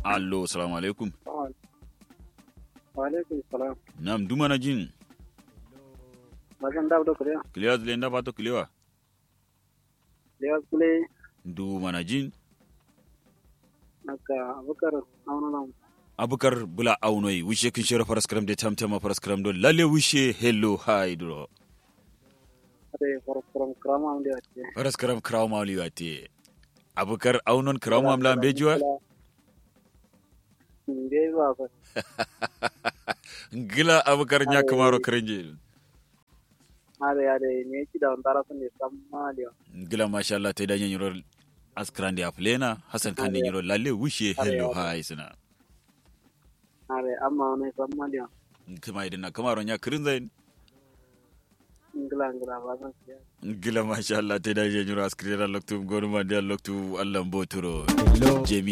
allo salamu alaikum wa alaikum salam nam duma na jin bagan da da kuriya kiliwa zile nda pato kiliwa da kule duma na jin naka abukar auna nan abukar bula aunoi wishe kin shira paraskram de tamtama paraskram do lalle wishe hello hi duro ade from krama am da ce paraskram kraw mawli wate abukar aunon kraw mam la bejiwa inde ba ba ngila abukar nya kamaro krenje ade ade ne ki da ndara sun ne samaliya ngila masha Allah te danya nyiro askrande aflena hasan kan nyiro lalle wishe hello hi sina ade amma ne samaliya kuma idan kamaro nya krinzain ngila ngila ba san siya gila masha Allah te da je nyura askri da loktu gonu ma da loktu Allah mboturo jemi